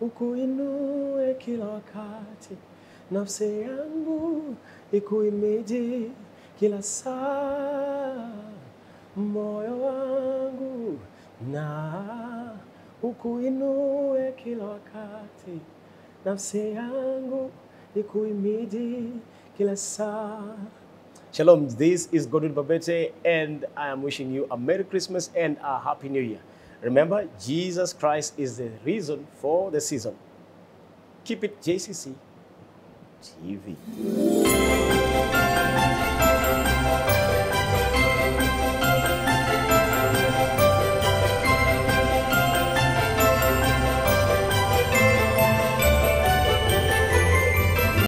ukuinue kila wakati, nafsi yangu ikuimidi kila saa, moyo wangu na ukuinue kila wakati, nafsi yangu ikuimidi kila saa. Shalom, this is Godwin Babete, and I am wishing you a Merry Christmas and a Happy New Year. Remember, Jesus Christ is the reason for the season. Keep it JCC TV.